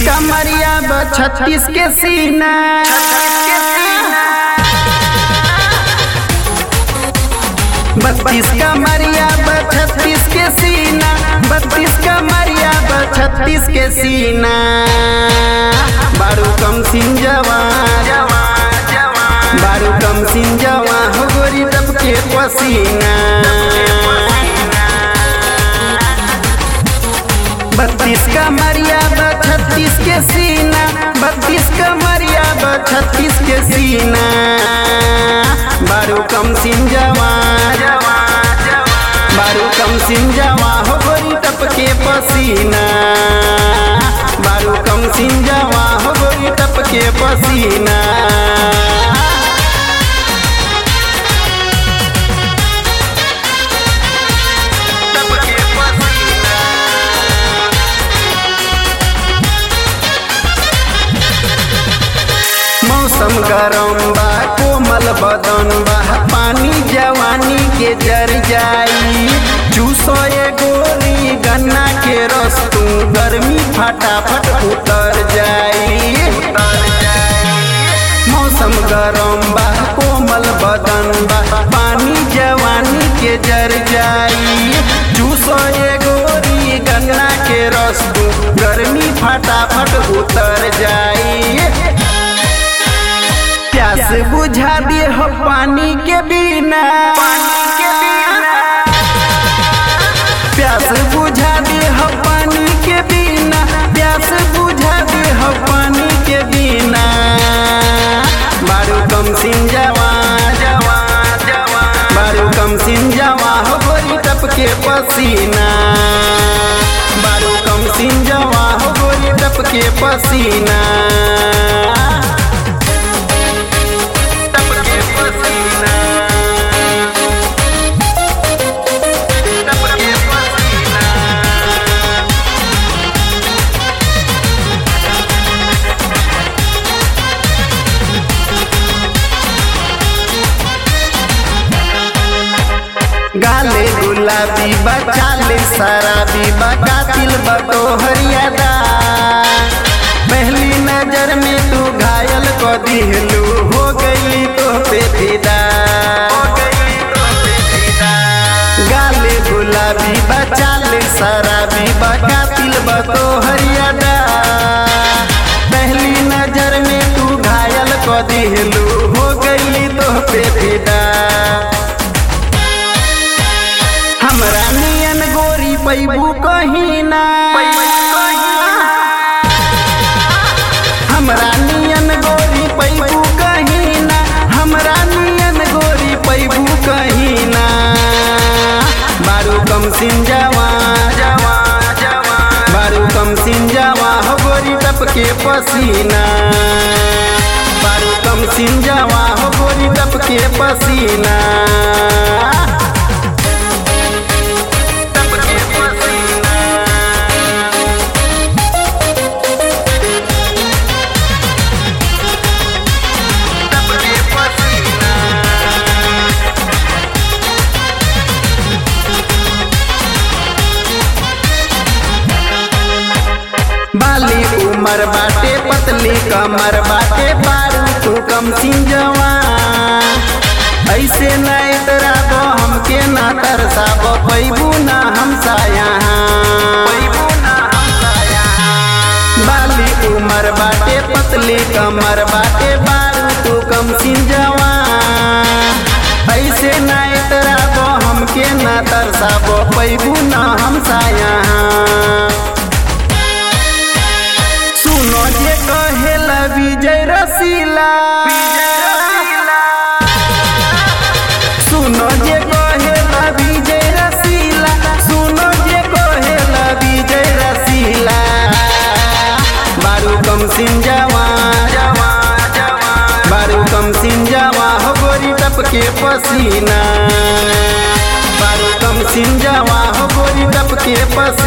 कमरिया ब छत्तीस के सीना बत्तीस कमरिया ब छत्तीस के सीना बत्तीस कमरिया ब छत्तीस के सीना बारू कम सिंजवा बारू कम सिंजवा हो गोरी तब के पसीना बत्तीस कमरिया ब छत्तीस के सीना बत्तीस कमरिया ब छत्तीस के सीना बारू कम सिंजवा बारू कम सिंजवा हो गोरी टप के पसीना बारू कम सिंजवा हो गोरी टप के पसीना टप के पसीना मौसम गरम बा कोमल बदन बा पानी जवानी के जर जाई चूसो ये गोली गन्ना के रस तू गर्मी फटाफट उतर जाई मौसम गरम बा कोमल बदन बा पानी जवानी के जर जाई चूसो ये गोरी गन्ना के रस तू गर्मी फटाफट उतर जाई प्यास बुझा दिए हो पानी के बिना प्यास बुझा दिए हो पानी के बिना प्यास बुझा दिए हो पानी के बिना बारू कम सिंजवा बारू कम सिंजवा हो गोरी टप के पसीना बारू कम सिंजवा हो गोरी टप के पसीना टप के पसीना टप के पसीना गाले गुलाबी बचाले शराबी बकातिल बतोहरियादा पहली नजर में तू घायल को दिहलू हो गई तो पे फिदा गाले गुलाबी बचाले शराबी बकातिल बतोहरियादा पहली नजर में तू घायल को दिहलू हो गई तो पे फिदा हमरा नियन गोरी पैबू कहीं ना हमरा नियन गोरी पैबू कहीं ना हमरा नियन गोरी पैबू कहीं ना बारू कम सिंजवा बारू कम सिंजवा हो गोरी टप के पसीना बारू कम सिंजवा हो गोरी टप के पसीना टप के पसीना टप के पसीना बाली उमर बाटे पतली कमर बाटे बारू तू कम सिंजवा ऐसे न इतराबो हमके ना तरसाबो पैबू ना हमसा यहाँ बाली उमर बाटे पतली कमर बाटे बारू तू कम सिंजवा ऐसे न इतराबो हमके ना तरसाबो पैबू ना हमसा यहाँ सुनो जे कहेला विजय रसीला सुनो जे कहेला विजय रसीला सुनो जे कहेला विजय रसीला बारू कम सिंजवा बारू कम सिंजवा हो गोरी टप के पसीना बारू कम सिंजवा हो गोरी टप के पसीना